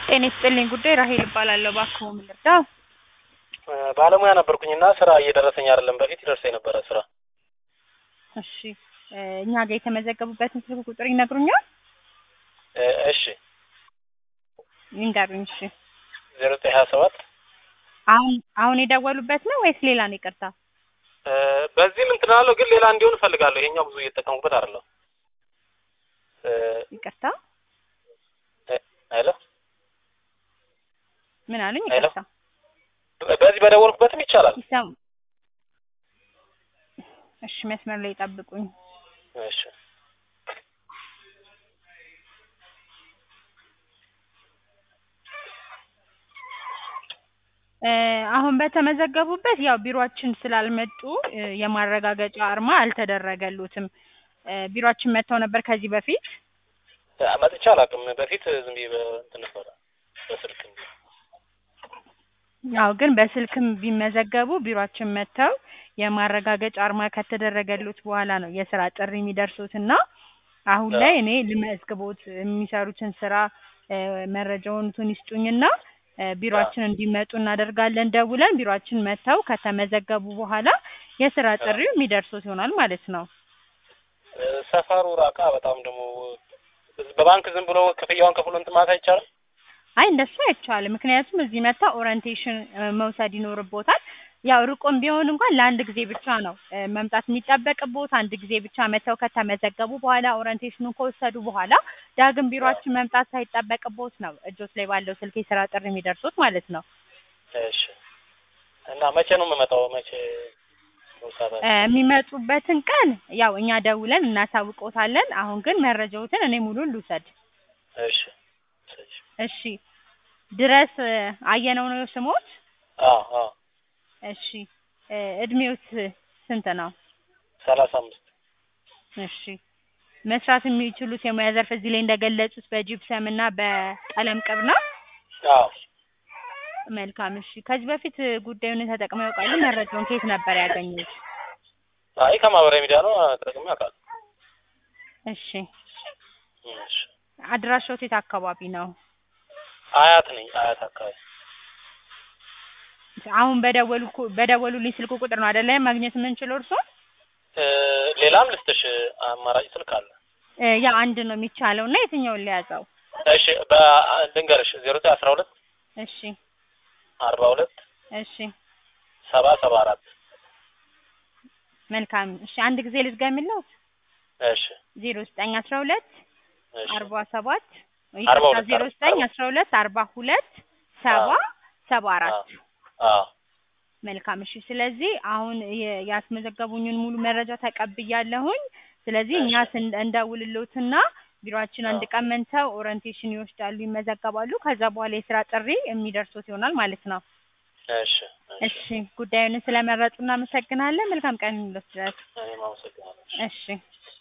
ጤና ይስጥልኝ ጉዳይ ራሄል እባላለሁ። እባክዎ ምን ልርዳው? ባለሙያ ነበርኩኝና ስራ እየደረሰኝ አይደለም። በፊት ይደርሰኝ ነበረ ስራ። እሺ እ እኛ ጋር የተመዘገቡበትን ስልክ ቁጥር ይነግሩኛል? እ እሺ ይንገሩኝ። እሺ ዜሮ ዘጠኝ ሀያ ሰባት አሁን አሁን የደወሉበት ነው ወይስ ሌላ ነው? ይቅርታ እ በዚህም እንትን አለው ግን ሌላ እንዲሆን እፈልጋለሁ። ይሄኛው ብዙ እየተጠቀሙበት አይደለም። እ ይቅርታ እ ሄሎ ምን አሉኝ? ሄሎ። ይቅርታ በዚህ በደወልኩበትም ይቻላል። ይሰሙ እሺ መስመር ላይ ጠብቁኝ። እሺ እ አሁን በተመዘገቡበት ያው ቢሮአችን ስላልመጡ እ የማረጋገጫ አርማ አልተደረገሉትም። እ ቢሮአችን መጥተው ነበር ከዚህ በፊት እ መጥቼ አላውቅም። በፊት ዝም ብዬ በእንትን ነበረ በስልክ እንጂ። ያው ግን በስልክም ቢመዘገቡ ቢሮአችን መጥተው የማረጋገጫ አርማ ከተደረገሉት በኋላ ነው የስራ ጥሪ የሚደርሱት እና አሁን ላይ እኔ ልመዝግቦት የሚሰሩትን ስራ እ መረጃውን እንትን ይስጡኝና እ ቢሮአችን እንዲመጡ እናደርጋለን። ደውለን ቢሮአችን መጥተው ከተመዘገቡ በኋላ የስራ ጥሪው የሚደርሱት ይሆናል ማለት ነው። እ ሰፈሩ ራቃ በጣም ደግሞ በባንክ ዝም ብሎ ክፍያውን ከፍሎ እንትን ማለት አይቻልም። አይ እንደሱ አይቻልም። ምክንያቱም እዚህ መታ ኦሪንቴሽን እ መውሰድ ይኖርቦታል። ያው ርቆም ቢሆን እንኳን ለአንድ ጊዜ ብቻ ነው እ መምጣት የሚጠበቅቦት። አንድ ጊዜ ብቻ መተው ከተመዘገቡ በኋላ ኦሪንቴሽኑን ከወሰዱ በኋላ ዳግም ቢሮአችን መምጣት ሳይጠበቅቦት ነው እጆት ላይ ባለው ስልክ የስራ ጥሪ የሚደርሱት ማለት ነው። እሺ እና መቼ ነው የምመጣው? መቼ ነው ሰዓታችሁ? እ የሚመጡበትን ቀን ያው እኛ ደውለን እናሳውቆታለን። አሁን ግን መረጃዎትን እኔ ሙሉን ልውሰድ። እሺ እሺ እሺ ድረስ እ አየነው ነው ስሞት? አዎ አዎ እሺ እ እድሜዎት ስንት ነው? ሰላሳ አምስት እሺ መስራት የሚችሉት የሙያ ዘርፍ እዚህ ላይ እንደገለጹት በጂፕሰም እና በቀለም ቅብ ነው። አዎ መልካም እሺ። ከዚህ በፊት ጉዳዩን ተጠቅመው ያውቃሉ? መረጃውን ከየት ነበር ያገኙት? አይ ከማህበራዊ ሚዲያ ነው ተጠቅሜ አውቃለሁ። እሺ እሺ አድራሻዎት የት አካባቢ ነው? አያት ነኝ አያት አካባቢ አሁን በደወሉ በደወሉልኝ ስልክ ቁጥር ነው አይደለ ማግኘት የምንችለው እርሶ? እ ሌላም ልስጥሽ አማራጭ ስልክ አለ። እ ያ አንድ ነው የሚቻለው እና የትኛውን ሊያዘው? እሺ በልንገርሽ ዜሮ ዘጠኝ አስራ ሁለት እሺ አርባ ሁለት እሺ ሰባ ሰባ አራት መልካም እሺ አንድ ጊዜ ልድገምልዎት። እሺ ዜሮ ዘጠኝ አስራ ሁለት እሺ አርባ ሰባት አርባ ሁለት ዜሮ ዘጠኝ አስራ ሁለት አርባ ሁለት ሰባ ሰባ አራት አዎ መልካም እሺ። ስለዚህ አሁን የ- ያስመዘገቡኝን ሙሉ መረጃ ተቀብያለሁኝ። ስለዚህ እኛ ስን- እንደውልሎትና ቢሮአችን አንድ ቀን መጥተው ኦሪንቴሽን ይወስዳሉ፣ ይመዘገባሉ። ከዛ በኋላ የስራ ጥሪ የሚደርሱት ይሆናል ማለት ነው። እሺ እሺ እሺ ጉዳዩን ስለመረጡ እናመሰግናለን። መልካም ቀን ይሁንልዎት ድረስ። እኔም አመሰግናለሁ። እሺ